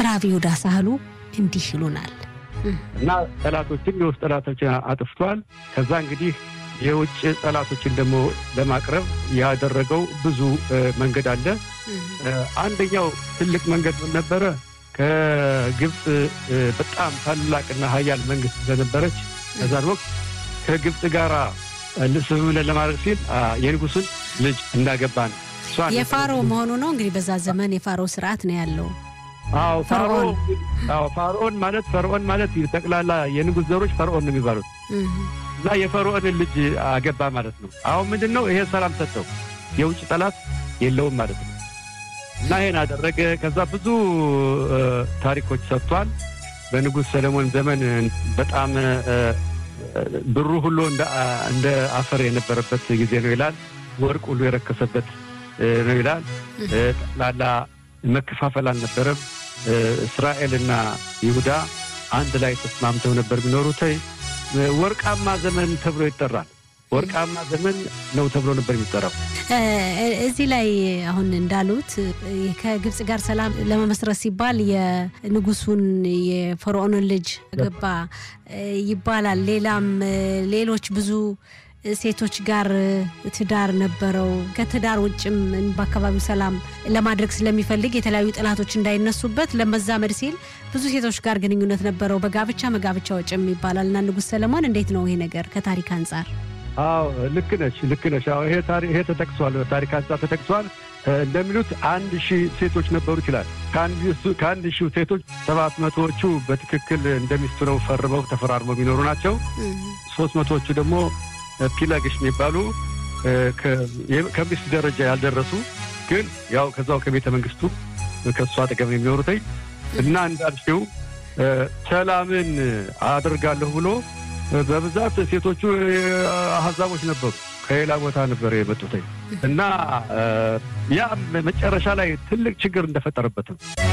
ራብ ይሁዳ ሳህሉ እንዲህ ይሉናል። እና ጠላቶችን የውስጥ ጠላቶችን አጥፍቷል። ከዛ እንግዲህ የውጭ ጠላቶችን ደግሞ ለማቅረብ ያደረገው ብዙ መንገድ አለ። አንደኛው ትልቅ መንገድ ምን ነበረ? ከግብፅ በጣም ታላቅና ሀያል መንግስት ስለነበረች ከዛን ወቅት ከግብፅ ጋር ስምምነት ለማድረግ ሲል የንጉሱን ልጅ እንዳገባ ነው። የፋሮ መሆኑ ነው እንግዲህ በዛ ዘመን የፋሮ ስርዓት ነው ያለው። አዎ ፋርዖን ማለት ፈርዖን ማለት ጠቅላላ የንጉሥ ዘሮች ፈርዖን ነው የሚባሉት እና የፈርዖንን ልጅ አገባ ማለት ነው። አሁን ምንድን ነው ይሄ ሰላም ሰጠው፣ የውጭ ጠላት የለውም ማለት ነው። እና ይሄን አደረገ። ከዛ ብዙ ታሪኮች ሰጥቷል። በንጉሥ ሰለሞን ዘመን በጣም ብሩ ሁሉ እንደ አፈር የነበረበት ጊዜ ነው ይላል። ወርቅ ሁሉ የረከሰበት ነው ይላል። ጠቅላላ መከፋፈል አልነበረም። እስራኤልና ይሁዳ አንድ ላይ ተስማምተው ነበር የሚኖሩት። ወርቃማ ዘመን ተብሎ ይጠራል። ወርቃማ ዘመን ነው ተብሎ ነበር የሚጠራው። እዚህ ላይ አሁን እንዳሉት ከግብፅ ጋር ሰላም ለመመስረት ሲባል የንጉሱን የፈርዖንን ልጅ ገባ ይባላል። ሌላም ሌሎች ብዙ ሴቶች ጋር ትዳር ነበረው። ከትዳር ውጭም በአካባቢው ሰላም ለማድረግ ስለሚፈልግ የተለያዩ ጠላቶች እንዳይነሱበት ለመዛመድ ሲል ብዙ ሴቶች ጋር ግንኙነት ነበረው። በጋብቻ መጋብቻ ውጭም ይባላል እና ንጉሥ ሰለሞን እንዴት ነው ይሄ ነገር ከታሪክ አንጻር? አዎ ልክ ነች፣ ልክ ነች። አዎ ይሄ ተጠቅሷል፣ ታሪክ አንጻር ተጠቅሷል። እንደሚሉት አንድ ሺህ ሴቶች ነበሩ ይችላል። ከአንድ ሺህ ሴቶች ሰባት መቶዎቹ በትክክል እንደሚስቱ ነው ፈርመው ተፈራርመው የሚኖሩ ናቸው። ሶስት መቶዎቹ ደግሞ ፒላግሽ የሚባሉ ከሚስት ደረጃ ያልደረሱ ግን ያው ከዛው ከቤተ መንግስቱ ከእሱ አጠገብ የሚኖሩትኝ እና እንዳልሽው ሰላምን አደርጋለሁ ብሎ በብዛት ሴቶቹ አህዛቦች ነበሩ። ከሌላ ቦታ ነበር የመጡትኝ እና ያ መጨረሻ ላይ ትልቅ ችግር እንደፈጠረበትም